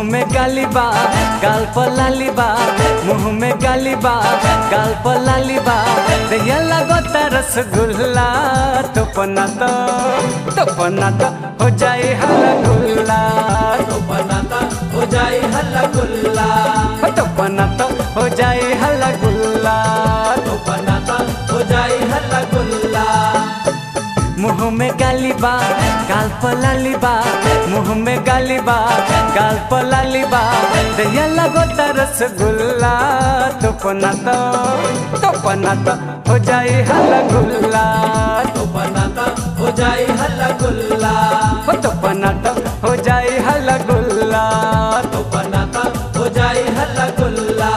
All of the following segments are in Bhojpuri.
में गाली बा गाल पर लाली बा मुंह में गाली बा गाल पर लाली बा दहिया लगता रसगुल्ला तो पना तो तो पना तो हो जाए हल्ला गुल्ला तो बनाता हो जाए हल्ला गुल्ला तो पना तो हो जाए हल्ला गुल्ला तो बनाता हो जाए हल्ला गुल्ला मुंह में गाली बा गाल पर लाली बा मुंह में गाली बा गाल पर लाली बा दहिया लगता रसगुल्ला तो पना तो तो पना तो हो जाए हल्ला गुल्ला तो बनाता हो जाए हल्ला गुल्ला हो तो पना तो हो जाए हल्ला गुल्ला तो बनाता हो जाए हल्ला गुल्ला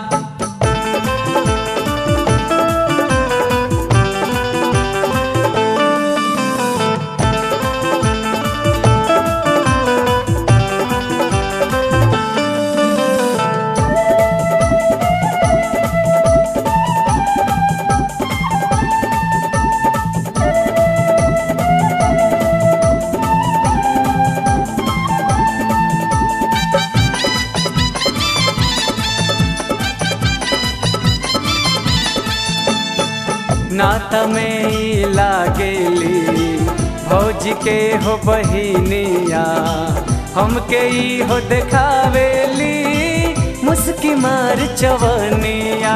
नात में ई लागेली भौजी के हो बहिनिया हमके ई हो देखावेली मुस्की मार चवनिया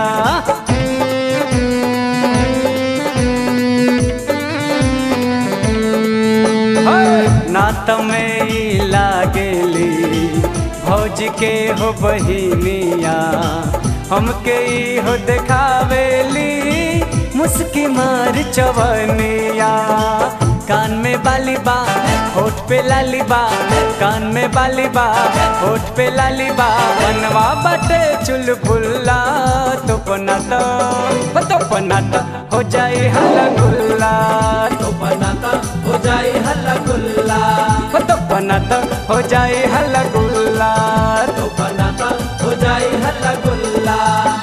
नात में ई लागेली भौजी के हो बहिनिया हमके ई हो देखावेली मुस्की मार चवनिया कान में बाली बा होठ पे लाली बा कान में बाली बा होठ पे लाली बा बनवा बटे चुलबुल्ला तो पना तो तो पना तो हो जाए हल्ला गुल्ला तो बनाता हो जाए हल्ला गुल्ला तो पना तो हो जाए हल्ला गुल्ला तो बनाता हो जाए हल्ला गुल्ला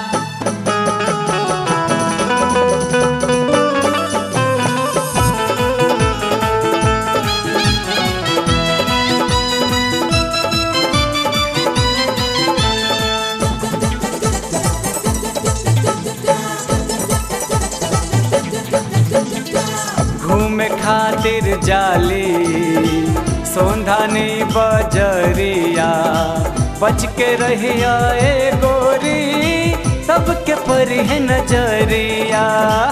घूमे खातिर जाली सोंधानी बजरिया बच के रहिया ए गोरी सबके परी है नजरिया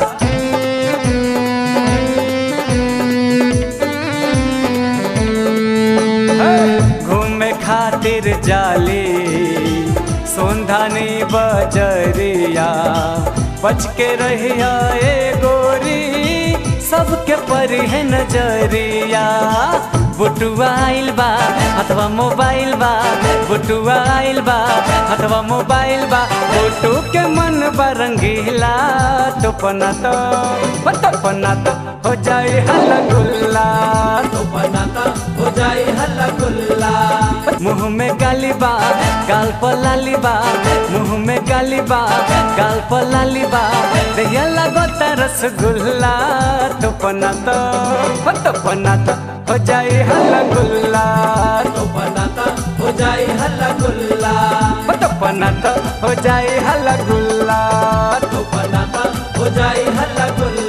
घूमे खातिर जाली सोंधानी बजरिया बच के रहिया ए गोरी सबके परी है नजरिया बुटुआ आइल बा अथवा मोबाइल बा बुटुआ आइल बा अथवा मोबाइल बा बुटू के मन बरंगीला तो पना तो तो पना तो हो जाए हल्ला गुल्ला तो बनाता हो जाए हल्ला गुल्ला मुंह में गाली बा गाल पर लाली बा मुंह में गाली बा गाल पर लाली बा दहिया लगता रसगुल्ला तो पना तो तो पना तो हो जाए हल्ला गुल्ला तो बनाता हो जाए हल्ला गुल्ला तो पना तो हो जाए हल्ला गुल्ला तो बनाता हो जाए हल्ला गुल्ला